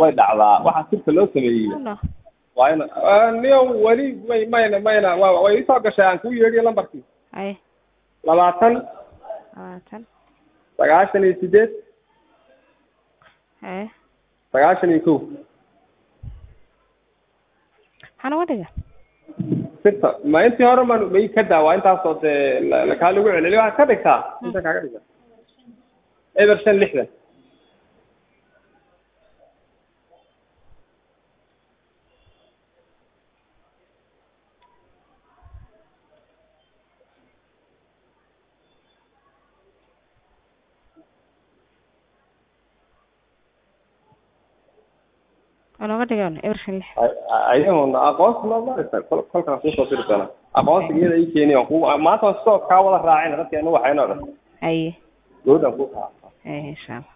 way dhacdaa waxaa sirta loo sameeyey Ano. waa in niyo weli may mayna mayna wa way isoo gashay aan kuu yeedhiyo lambarkii Haye. labaatan Labaatan. sagaashan iyo sideed Haye. sagaashan iyo kow Maxaan uga dhiga? sirta ma intii hore ma may ka daa waa intaasoo dee la- la- kaa lagu celceliyo waxaad ka dhigtaa inta kaaga dhigta eber shan lixdan Waan uga dhigan eber shan lix. ayaguna aqoonsi ma maraysa kol kolkaan kuusoo diri doona aqoonsiga iyada ii keeni aan ku maanta waan soo kaa wada raacayna dadkeenu waxayna dhan Haye. gabadhaan ku kaa Haye insha Allah.